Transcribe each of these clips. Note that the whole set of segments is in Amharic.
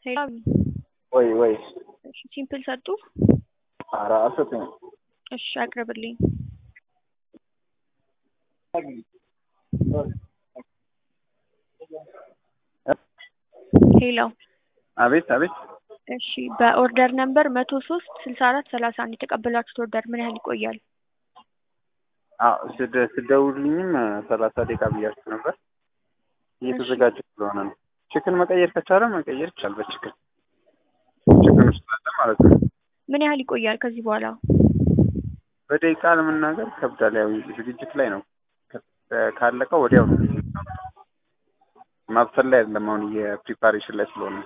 ሌላ ወይ ወይ እሺ ሲምፕል ሰጡ። ኧረ አልሰጡኝም። እሺ አቅርብልኝ። ሄሎ አቤት አቤት እሺ በኦርደር ነምበር መቶ ሶስት ስልሳ አራት ሰላሳ አንድ የተቀበላችሁት ኦርደር ምን ያህል ይቆያል? አዎ ስደ- ስደውልልኝም ሰላሳ ደቂቃ ብያችሁ ነበር። እየተዘጋጀ ስለሆነ ነው። ችክን መቀየር ከቻለ መቀየር ይቻል በችክን ችክን ውስጥ አለ ማለት ነው። ምን ያህል ይቆያል ከዚህ በኋላ? በደቂቃ ለመናገር ከብዳል። ያው ዝግጅት ላይ ነው። ከ- ካለቀ ወዲያው ነው። ማብሰል ላይ አይደለም። አሁን የፕሪፓሬሽን ላይ ስለሆነ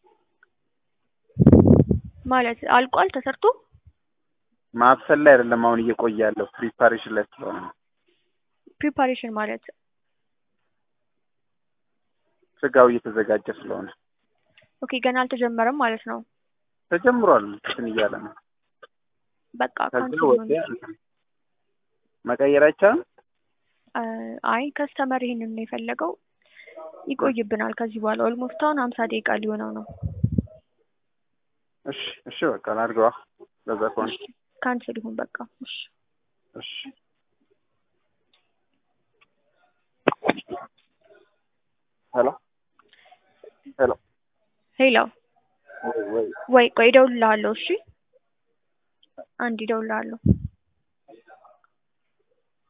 ማለት አልቋል ተሰርቶ? ማብሰል ላይ አይደለም። አሁን እየቆየ ያለው ፕሪፓሬሽን ላይ ስለሆነ ነው። ፕሪፓሬሽን ማለት ስጋው እየተዘጋጀ ስለሆነ ኦኬ ገና አልተጀመረም ማለት ነው። ተጀምሯል። እንትን እያለ ነው። በቃ ከዛ ካንስል ወዲያ መቀየር አይቻልም። አይ ከስተመር ይሄንን ነው የፈለገው። ይቆይብናል ከዚህ በኋላ ኦልሞስት አሁን ሀምሳ ደቂቃ ሊሆነው ነው። እሺ እሺ በቃ ላድርገዋ። በዛ ከሆነ ካንስል ይሁን በቃ እሺ። እሺ ሄሎ ሄሎ ሄሎ ወይ ወይ ወይ ቆይ እደውልልሃለሁ። እሺ አንድ እደውልልሃለሁ።